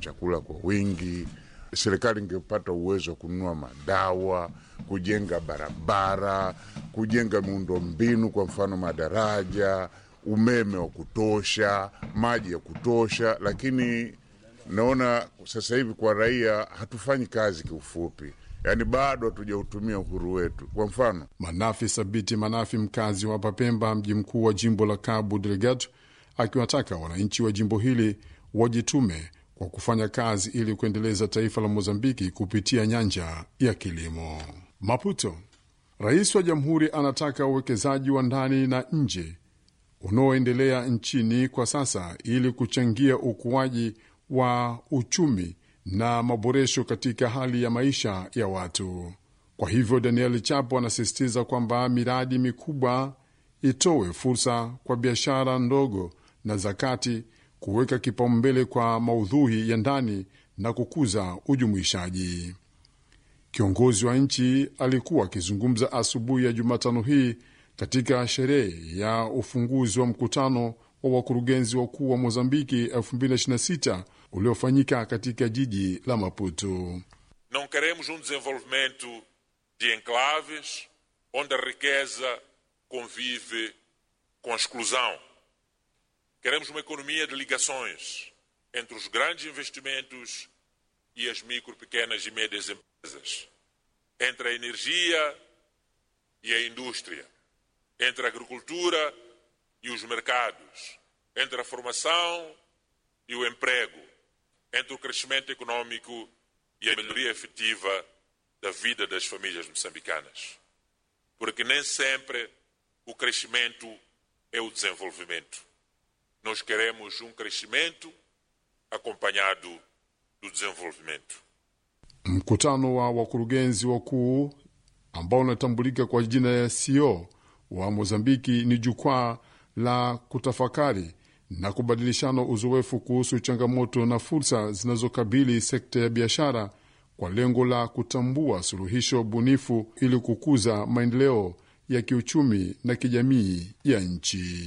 chakula kwa wingi. Serikali ingepata uwezo wa kununua madawa, kujenga barabara, kujenga miundo mbinu, kwa mfano madaraja, umeme wa kutosha, maji ya kutosha. Lakini naona sasa hivi kwa raia hatufanyi kazi kiufupi, yaani bado hatujautumia uhuru wetu. Kwa mfano Manafi Sabiti Manafi, mkazi wa Papemba, mji mkuu wa jimbo la Cabo Delgado, akiwataka wananchi wa jimbo hili wajitume kwa kufanya kazi ili kuendeleza taifa la Mozambiki kupitia nyanja ya kilimo. Maputo, rais wa jamhuri anataka uwekezaji wa ndani na nje unaoendelea nchini kwa sasa ili kuchangia ukuaji wa uchumi na maboresho katika hali ya maisha ya watu. Kwa hivyo, Daniel Chapo anasisitiza kwamba miradi mikubwa itowe fursa kwa biashara ndogo na za kati, kuweka kipaumbele kwa maudhui ya ndani na kukuza ujumuishaji. Kiongozi wa nchi alikuwa akizungumza asubuhi ya Jumatano hii katika sherehe ya ufunguzi wa mkutano wa wakurugenzi wakuu wa Mozambiki 2026 uliofanyika katika jiji la Maputo. Não queremos um desenvolvimento de enclaves onde a riqueza convive com a exclusão. Queremos uma economia de ligações entre os grandes investimentos e as micro, pequenas e médias empresas, entre a energia e a indústria, entre a agricultura e os mercados, entre a formação e o emprego, entre o crescimento econômico e a melhoria efetiva da vida das famílias moçambicanas. Porque nem sempre o crescimento é o desenvolvimento. Nós queremos um crescimento acompanhado do desenvolvimento. Mkutano wa wakurugenzi wakuu ambao unatambulika kwa jina ya CEO wa Mozambiki ni jukwaa la kutafakari na kubadilishana uzoefu kuhusu changamoto na fursa zinazokabili sekta ya biashara kwa lengo la kutambua suluhisho bunifu ili kukuza maendeleo ya kiuchumi na kijamii ya nchi.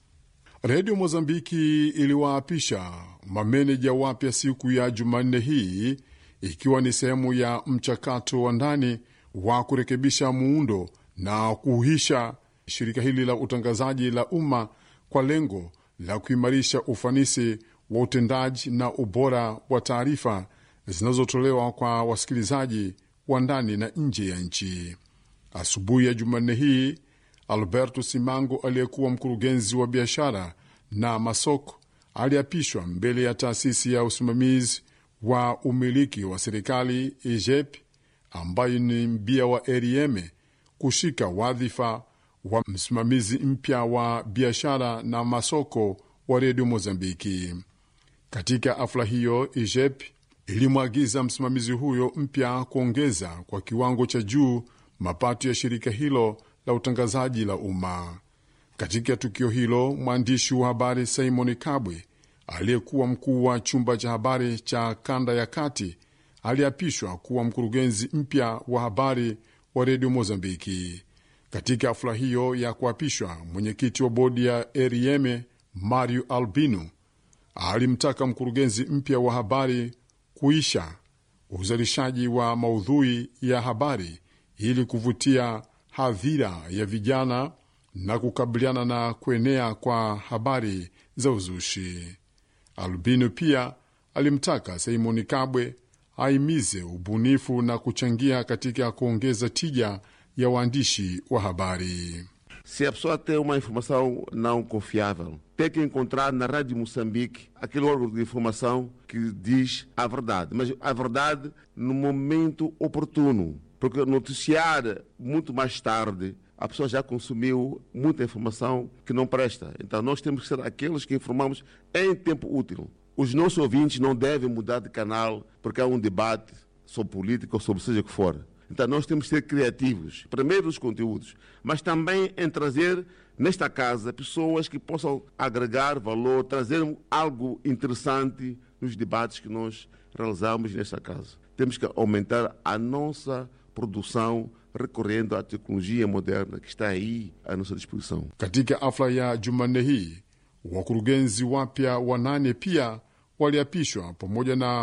Redio Mozambiki iliwaapisha mameneja wapya siku ya Jumanne hii ikiwa ni sehemu ya mchakato wa ndani wa kurekebisha muundo na kuhuisha shirika hili la utangazaji la umma kwa lengo la kuimarisha ufanisi wa utendaji na ubora wa taarifa zinazotolewa kwa wasikilizaji wa ndani na nje ya nchi. Asubuhi ya Jumanne hii, Alberto Simango aliyekuwa mkurugenzi wa biashara na masoko aliapishwa mbele ya taasisi ya usimamizi wa umiliki wa serikali IJEP, ambayo ni mbia wa Erieme, kushika wadhifa wa msimamizi mpya wa biashara na masoko wa redio Mozambiki. Katika afla hiyo, IJEP ilimwagiza msimamizi huyo mpya kuongeza kwa kiwango cha juu mapato ya shirika hilo la utangazaji la umma. Katika tukio hilo, mwandishi wa habari Simon Kabwe aliyekuwa mkuu wa chumba cha habari cha kanda ya kati aliapishwa kuwa mkurugenzi mpya wa habari wa redio Mozambiki. Katika hafla hiyo ya kuapishwa, mwenyekiti wa bodi ya Erieme Mario Albino alimtaka mkurugenzi mpya wa habari kuisha uzalishaji wa maudhui ya habari ili kuvutia hadhira ya vijana na kukabiliana na kuenea kwa habari za uzushi. Albino pia alimtaka Simoni Kabwe aimize ubunifu na kuchangia katika kuongeza tija ya waandishi wa habari. Se a pessoa tem uma informação não confiável, tem que encontrar na Rádio Moçambique aquele órgão de informação que diz a verdade, mas a verdade no momento oportuno, porque noticiar muito mais tarde a pessoa já consumiu muita informação que não presta. Então nós temos que ser aqueles que informamos em tempo útil. Os nossos ouvintes não devem mudar de canal porque há um debate sobre política ou sobre seja o que for. Então nós temos que ser criativos, primeiro nos conteúdos, mas também em trazer nesta casa pessoas que possam agregar valor, trazer algo interessante nos debates que nós realizamos nesta casa. Temos que aumentar a nossa produção recorrendo à tecnologia moderna que está aí à nossa disposição. Katika afla ya Jumanne hii wakurugenzi wapya wanane pia waliapishwa pamoja na